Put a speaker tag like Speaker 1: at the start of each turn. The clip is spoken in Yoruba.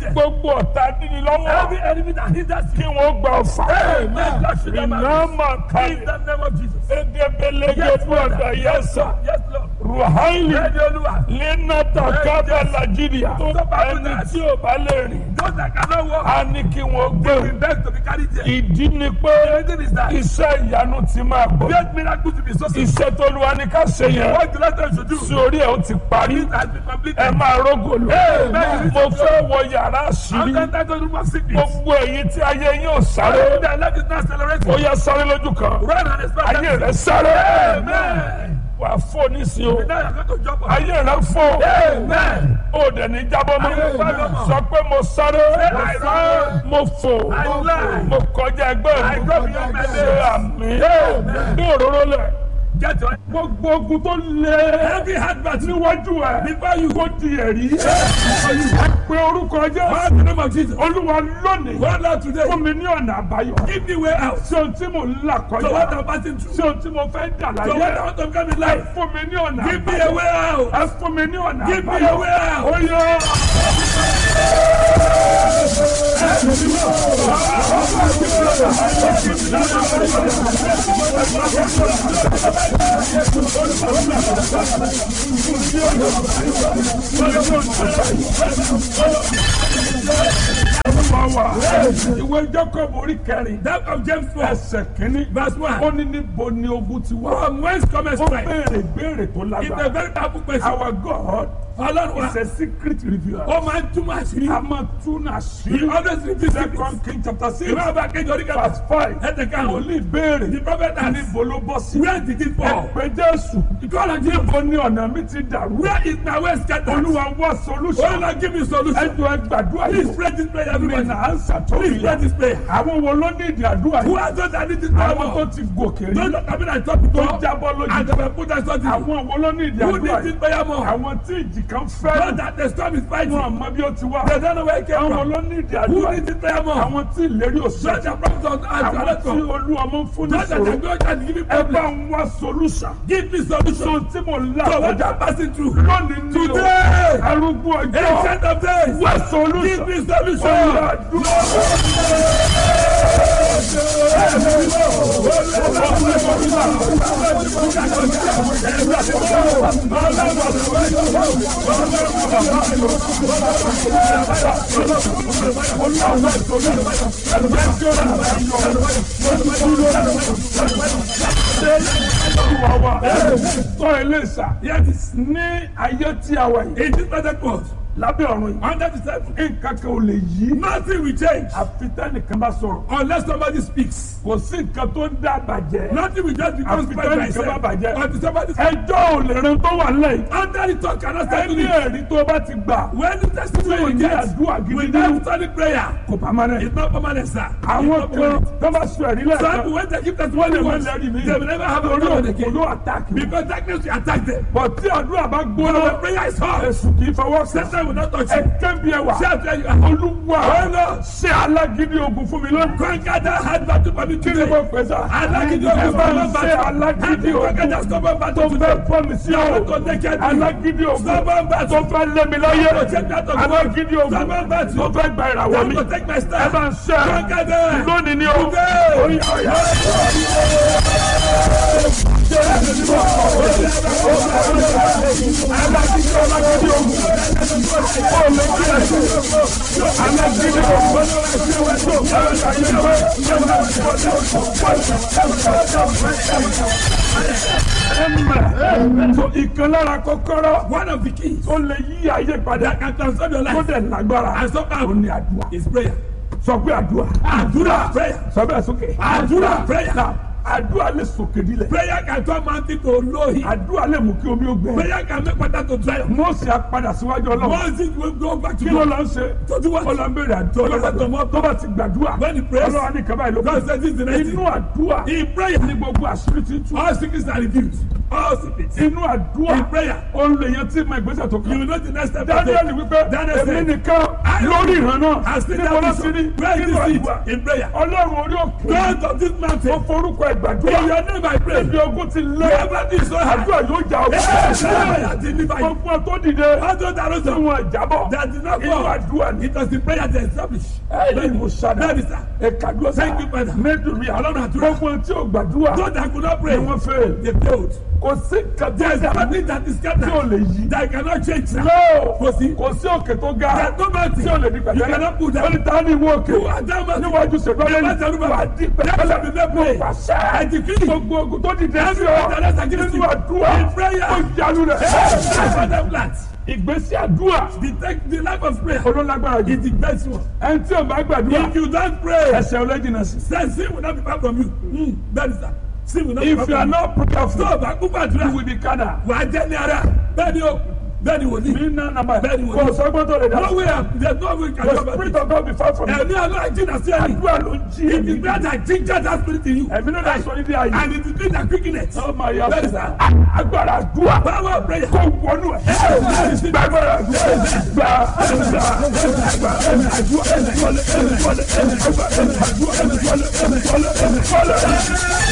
Speaker 1: there.
Speaker 2: gbogbo ọ̀tá níní lọ́wọ́
Speaker 1: Every enemy that hinders
Speaker 2: kí
Speaker 1: you.
Speaker 2: wọ́n gba ọ̀fà
Speaker 1: Amen. God should never
Speaker 2: iná
Speaker 1: miss.
Speaker 2: máa
Speaker 1: In
Speaker 2: kárí
Speaker 1: the name of Jesus.
Speaker 2: egebelege
Speaker 1: Yes, Lord.
Speaker 2: bọ̀dà yẹsà
Speaker 1: Yes, Lord.
Speaker 2: ruhaili
Speaker 1: Ready, Olúwa.
Speaker 2: lẹ́nàtà kábà nàìjíríà
Speaker 1: Tó bá kú
Speaker 2: ẹni
Speaker 1: náà.
Speaker 2: tí ò bá lè rìn
Speaker 1: Those that cannot walk,
Speaker 2: á ní kí wọ́n gbé
Speaker 1: we beg to be carried there.
Speaker 2: ìdí ni pé
Speaker 1: The reason is that
Speaker 2: iṣẹ́ ìyanu ti máa gbọ́
Speaker 1: great miracle to be so simple.
Speaker 2: iṣẹ́ tó lu wa ní ká ṣe yẹn
Speaker 1: What the Lord tells you to do,
Speaker 2: sí orí ẹ̀ ó ti parí
Speaker 1: it has been completed.
Speaker 2: ẹ máa rógò lò
Speaker 1: Amen.
Speaker 2: mo fẹ́ wọ yàrá
Speaker 1: I'm
Speaker 2: àṣírí
Speaker 1: not that room of sickness.
Speaker 2: gbogbo èyí tí ayé yín ò sáré
Speaker 1: Their life is not
Speaker 2: ó
Speaker 1: accelerating.
Speaker 2: yẹ sáré lójú kan
Speaker 1: Run and expect
Speaker 2: ayé
Speaker 1: that.
Speaker 2: rẹ sáré
Speaker 1: Amen.
Speaker 2: wà á fò nísìnyí o
Speaker 1: Now you're going to jump on.
Speaker 2: ayé rẹ fò
Speaker 1: Amen.
Speaker 2: ó dẹ̀ ní jábọ́ mọ́
Speaker 1: Amen.
Speaker 2: sọ pé mo sáré
Speaker 1: I run.
Speaker 2: mo fò
Speaker 1: I fly.
Speaker 2: mo kọjá ẹgbẹ́
Speaker 1: I
Speaker 2: mi
Speaker 1: go beyond my
Speaker 2: ṣe
Speaker 1: limits.
Speaker 2: àmì bí òróró lẹ̀
Speaker 1: Get your
Speaker 2: gbogbo ogun tó lé
Speaker 1: every heart battle
Speaker 2: níwájú ẹ
Speaker 1: before you
Speaker 2: kó di ẹ̀rí pé orúkọ jẹ́
Speaker 1: Call the name of Jesus.
Speaker 2: olúwa lónìí
Speaker 1: Go Lord today.
Speaker 2: fún mi ní ọ̀nà àbáyọ
Speaker 1: Give me way out.
Speaker 2: sí ohun tí mo ń là
Speaker 1: So what
Speaker 2: kọjá
Speaker 1: I'm passing through.
Speaker 2: sí ohun tí mo fẹ́ dà
Speaker 1: So what I
Speaker 2: láyé
Speaker 1: want to become in
Speaker 2: ẹ
Speaker 1: life.
Speaker 2: fún mi ní ọ̀nà
Speaker 1: Give me a
Speaker 2: àbáyọ
Speaker 1: way out.
Speaker 2: ẹ fún mi ní ọ̀nà
Speaker 1: Give me
Speaker 2: àbáyọ
Speaker 1: a way out.
Speaker 2: ó yọ. Olúwa ìwé Jacob orí kẹrin
Speaker 1: That of James 4.
Speaker 2: ẹsẹ̀ kínní
Speaker 1: Verse 1.
Speaker 2: ó ní níbo ni ogun ti wá
Speaker 1: From whence cometh
Speaker 2: ó
Speaker 1: strength?
Speaker 2: béèrè béèrè tó
Speaker 1: It's a
Speaker 2: lágbára
Speaker 1: very powerful question.
Speaker 2: our God
Speaker 1: Ọlọ́run wa.
Speaker 2: is a secret revealer
Speaker 1: Ó máa ń túmọ̀ àṣírí.
Speaker 2: a máa tún
Speaker 1: He
Speaker 2: àṣírí
Speaker 1: always reveals secrets.
Speaker 2: second king chapter six
Speaker 1: Ìwé ọba kejì orí kẹfà.
Speaker 2: verse five
Speaker 1: Ẹ̀tẹ̀ kan.
Speaker 2: wòlíì béèrè
Speaker 1: The prophet asked,
Speaker 2: níbo ló bọ́ sí
Speaker 1: Where did it fall?
Speaker 2: ẹ̀pẹ́ Jésù
Speaker 1: Ìkọ́lọ̀ Jésù.
Speaker 2: níbo ni ọ̀nà mi ti dàrú
Speaker 1: Where is my way scattered?
Speaker 2: olúwa wá
Speaker 1: Oh
Speaker 2: solution
Speaker 1: Lord, give me solution.
Speaker 2: ẹjọ́ ẹ gbàdúrà
Speaker 1: Please
Speaker 2: yìí
Speaker 1: pray this prayer,
Speaker 2: mi
Speaker 1: everybody.
Speaker 2: nà á ń sàtọ́
Speaker 1: Please pray this prayer.
Speaker 2: àwọn wo ló ní ìdí àdúrà
Speaker 1: Who
Speaker 2: yìí
Speaker 1: are those that need this power?
Speaker 2: àwọn tó ti gòkè rí
Speaker 1: Those that come in and talk to
Speaker 2: tó
Speaker 1: God.
Speaker 2: jábọ́
Speaker 1: And
Speaker 2: lójú
Speaker 1: they will put us on the
Speaker 2: àwọn wo ló ní ìdí
Speaker 1: Who
Speaker 2: àdúrà
Speaker 1: needs this
Speaker 2: yìí
Speaker 1: prayer more?
Speaker 2: àwọn tí ìjì kan
Speaker 1: Those
Speaker 2: fẹ́
Speaker 1: that the storm is fighting.
Speaker 2: wọn àmọ́ bí ó ti wá
Speaker 1: They don't know where it came
Speaker 2: àwọn
Speaker 1: from.
Speaker 2: ló ní ìdí
Speaker 1: Who
Speaker 2: àdúrà
Speaker 1: needs
Speaker 2: yìí
Speaker 1: this prayer more?
Speaker 2: àwọn tí ìlérí òsì
Speaker 1: Those that promise us as
Speaker 2: àwọn
Speaker 1: a
Speaker 2: tí
Speaker 1: lesson.
Speaker 2: olú ọmọ ń fún ní
Speaker 1: Those that
Speaker 2: sòrò
Speaker 1: are going and giving
Speaker 2: ẹ bá
Speaker 1: problem.
Speaker 2: ń wá solution
Speaker 1: Give me solution.
Speaker 2: so tí mo là
Speaker 1: So what
Speaker 2: kọjá
Speaker 1: I'm passing through.
Speaker 2: lónìí ní o
Speaker 1: Today.
Speaker 2: arúgbó ọjọ́
Speaker 1: Ancient of days.
Speaker 2: wá
Speaker 1: Give
Speaker 2: solution
Speaker 1: me solution.
Speaker 2: Olúwa dúró. Olúwa wa tọ́ ilé ìsà
Speaker 1: Yes.
Speaker 2: ní ayé tí a wà yìí
Speaker 1: In this Pentecost.
Speaker 2: lábẹ́ ọ̀run yìí
Speaker 1: Under the seven.
Speaker 2: nǹkan kan ò lè yí
Speaker 1: Nothing will change.
Speaker 2: àfi tẹ́nìkan bá sọ̀rọ̀
Speaker 1: Unless somebody speaks.
Speaker 2: kò sí nǹkan tó ń dá bàjẹ́
Speaker 1: Nothing will just become
Speaker 2: àfi
Speaker 1: spoiled by
Speaker 2: tẹ́nìkan bá
Speaker 1: itself.
Speaker 2: bàjẹ́
Speaker 1: Until somebody
Speaker 2: ẹjọ́ ò lè ran tó wà lẹ́yìn
Speaker 1: Under the talk cannot stand to
Speaker 2: ẹni
Speaker 1: it.
Speaker 2: ẹ̀rí tó bá ti gbà
Speaker 1: When the testimony
Speaker 2: Tí o
Speaker 1: you
Speaker 2: ní
Speaker 1: get
Speaker 2: àdúrà gidi
Speaker 1: without
Speaker 2: nínú.
Speaker 1: solid prayer,
Speaker 2: kò pamọ́nẹ́
Speaker 1: it's not permanent, sir. It's
Speaker 2: àwọn
Speaker 1: not
Speaker 2: kan
Speaker 1: permanent.
Speaker 2: tó bá sọ ẹ̀rí
Speaker 1: Some
Speaker 2: lẹ́ẹ̀kan
Speaker 1: people when they give
Speaker 2: wọ́n
Speaker 1: testimony
Speaker 2: lè má
Speaker 1: once,
Speaker 2: lẹ́rìí mi
Speaker 1: they will never have a
Speaker 2: orí
Speaker 1: problem
Speaker 2: òkú
Speaker 1: again.
Speaker 2: ló àtàkì
Speaker 1: Because darkness will attack them.
Speaker 2: bọ̀ tí àdúrà bá
Speaker 1: When
Speaker 2: gbóná
Speaker 1: the prayer is hot,
Speaker 2: èsù kì í fọwọ́ sí
Speaker 1: Satan will not touch
Speaker 2: ẹ
Speaker 1: you.
Speaker 2: kẹ́bi ẹ wà
Speaker 1: Shout where you are.
Speaker 2: olúwa ṣé alágídí ogun fún mi lónìí
Speaker 1: Conquer that hard battle for me
Speaker 2: kí ni mo
Speaker 1: today.
Speaker 2: pè sá
Speaker 1: Alágídí
Speaker 2: ẹ
Speaker 1: ogun
Speaker 2: bá
Speaker 1: stubborn
Speaker 2: ń ṣe
Speaker 1: battle.
Speaker 2: alágídí
Speaker 1: Conquer that
Speaker 2: ogun
Speaker 1: stubborn
Speaker 2: tó
Speaker 1: battle
Speaker 2: fẹ́
Speaker 1: today.
Speaker 2: fọ́ mi sí
Speaker 1: Stubborn
Speaker 2: ọ̀rọ̀
Speaker 1: to take care of me.
Speaker 2: alágídí ogun
Speaker 1: Stubborn
Speaker 2: tó
Speaker 1: battle.
Speaker 2: fẹ́ lé mi lọ́yẹ̀
Speaker 1: To take that of
Speaker 2: alágídí ogun
Speaker 1: Stubborn battle.
Speaker 2: tó fẹ́ gba ìràwọ̀ mi
Speaker 1: To take my
Speaker 2: ẹ
Speaker 1: stand.
Speaker 2: bá ń ṣe
Speaker 1: Conquer them.
Speaker 2: lónìí ni o
Speaker 1: Today.
Speaker 2: Oya, oya. Amen. So ìkan lára kọ́kọ́rọ́
Speaker 1: One of the keys
Speaker 2: tó lè yí ayé padà
Speaker 1: that can transform your
Speaker 2: tó
Speaker 1: life
Speaker 2: dẹ̀ lágbára
Speaker 1: and somehow
Speaker 2: ó ní àdúrà.
Speaker 1: is prayer.
Speaker 2: Sọ pé àdúrà.
Speaker 1: Àdúrà prayer.
Speaker 2: Sọ bẹ́ẹ̀ sókè.
Speaker 1: Àdúrà prayer.
Speaker 2: Now, àdúrà lè sòkè dílẹ̀.
Speaker 1: Prayer can turn mountain to lowly.
Speaker 2: àdúrà lè mú kí omi ó gbẹ.
Speaker 1: Prayer can make water to dry up.
Speaker 2: Mósè á padà síwájú ọlọ́run.
Speaker 1: Moses will go back to
Speaker 2: kí ló
Speaker 1: God.
Speaker 2: lọ ń ṣe.
Speaker 1: To do what?
Speaker 2: ó lọ ń béèrè àdúrà.
Speaker 1: To listen to more.
Speaker 2: tó bá ti gbàdúrà.
Speaker 1: When he prays,
Speaker 2: ọlọ́run á ní kaba ìlú.
Speaker 1: God says this is the next
Speaker 2: inú
Speaker 1: thing.
Speaker 2: àdúrà
Speaker 1: In prayer,
Speaker 2: ní gbogbo àṣírí ti tú.
Speaker 1: all sickness are reduced. all secrets.
Speaker 2: inú àdúrà
Speaker 1: In prayer.
Speaker 2: ó ń lè yan tí ma ìgbésẹ̀ tó
Speaker 1: You
Speaker 2: kàn.
Speaker 1: will know the next step. to
Speaker 2: Daniel
Speaker 1: take.
Speaker 2: wípé
Speaker 1: Daniel
Speaker 2: èmi
Speaker 1: said,
Speaker 2: nìkan lórí ìran náà
Speaker 1: I still
Speaker 2: níbo ló
Speaker 1: have
Speaker 2: ti ní
Speaker 1: this. Where
Speaker 2: nínú
Speaker 1: is
Speaker 2: àdúrà.
Speaker 1: it? In prayer.
Speaker 2: ọlọ́run orí òkè
Speaker 1: God of this
Speaker 2: ó
Speaker 1: mountain.
Speaker 2: forúkọ
Speaker 1: In
Speaker 2: ìgbàdúrà
Speaker 1: your name I pray.
Speaker 2: ibi ogun ti lé
Speaker 1: Wherever this so hard.
Speaker 2: àdúrà yóò jà
Speaker 1: Yes,
Speaker 2: ọgbà
Speaker 1: I deliver you.
Speaker 2: gbogbo tó dìde
Speaker 1: All those that rose
Speaker 2: tí
Speaker 1: up.
Speaker 2: wọn jábọ̀
Speaker 1: That did not
Speaker 2: inú
Speaker 1: go.
Speaker 2: àdúrà ní
Speaker 1: It was the prayer they established.
Speaker 2: ẹ̀yìn ìmúṣadà
Speaker 1: Bẹ́ẹ̀ni sá.
Speaker 2: ẹ̀kadúrà
Speaker 1: Thank you, Father.
Speaker 2: mẹ́dùnmí
Speaker 1: Ọlọ́run àdúrà.
Speaker 2: gbogbo tí ò gbàdúrà
Speaker 1: Those that could not pray.
Speaker 2: ni wọ́n fẹ́
Speaker 1: They failed.
Speaker 2: kò sí
Speaker 1: There is
Speaker 2: kàtúntà
Speaker 1: nothing that is
Speaker 2: tí ò
Speaker 1: scattered.
Speaker 2: lè yí.
Speaker 1: That cannot change now.
Speaker 2: No!
Speaker 1: Kò sí.
Speaker 2: kò sí òkè tó ga
Speaker 1: There is no mountain.
Speaker 2: tí ò lè di
Speaker 1: You
Speaker 2: pẹ̀tẹ́lẹ̀.
Speaker 1: cannot put
Speaker 2: ó
Speaker 1: that.
Speaker 2: ní ta ni ìwọ òkè
Speaker 1: You are that mountain.
Speaker 2: níwájú ṣètọ́lẹ̀
Speaker 1: Never tell
Speaker 2: ní
Speaker 1: me
Speaker 2: wà á
Speaker 1: about
Speaker 2: di
Speaker 1: it. Never
Speaker 2: pẹ̀tẹ́lẹ̀
Speaker 1: be made
Speaker 2: mo
Speaker 1: plain.
Speaker 2: pàṣẹ
Speaker 1: I decree.
Speaker 2: gbogbo ogun tó dìde sí
Speaker 1: Every
Speaker 2: ọ
Speaker 1: pẹ̀tẹ́lẹ̀ against
Speaker 2: nínú
Speaker 1: you.
Speaker 2: àdúrà
Speaker 1: In prayer.
Speaker 2: ó yanu rẹ̀
Speaker 1: That's the plant.
Speaker 2: ìgbésí àdúrà
Speaker 1: The, tech- the life of prayer
Speaker 2: olólágbára jù
Speaker 1: is the best one.
Speaker 2: ẹni tí ò bá gbàdúrà
Speaker 1: If you don't pray,
Speaker 2: ẹsẹ̀ ọlẹ́jìnà sí.
Speaker 1: then sin will not be far from you. Mm, that is that. Sin will not be
Speaker 2: if
Speaker 1: far
Speaker 2: you are
Speaker 1: from you.
Speaker 2: not prayerful
Speaker 1: Tó o bá kú gbàdúrà,
Speaker 2: you will be kada.
Speaker 1: wà á jẹ́ ní ara. Bẹ́ẹ̀ni o, bẹ́ẹ̀ni wò ní.
Speaker 2: mi nà nàmbà
Speaker 1: Bẹ́ẹ̀ni wò
Speaker 2: kò
Speaker 1: ní.
Speaker 2: sọ́gbọ́n tó lè dá.
Speaker 1: No way, there is no way you can
Speaker 2: the
Speaker 1: do about
Speaker 2: spirit
Speaker 1: it.
Speaker 2: of God be far from you.
Speaker 1: Ẹ̀mí ọlọ́run jìnnà sí ẹni.
Speaker 2: àdúrà ló ń jí
Speaker 1: It is
Speaker 2: èmi.
Speaker 1: prayer that ginger that spirit in you.
Speaker 2: ẹ̀mí náà dá sọ ní bí ayé.
Speaker 1: And it is doing that quickeness.
Speaker 2: ó máa yà
Speaker 1: Bẹ́ẹ̀ni
Speaker 2: fún
Speaker 1: sá.
Speaker 2: agbára àdúrà.
Speaker 1: Power of prayer.
Speaker 2: kó wọnú ẹ̀. gbàgbọ́ra àdúrà. gbà gbà gbà àdúrà.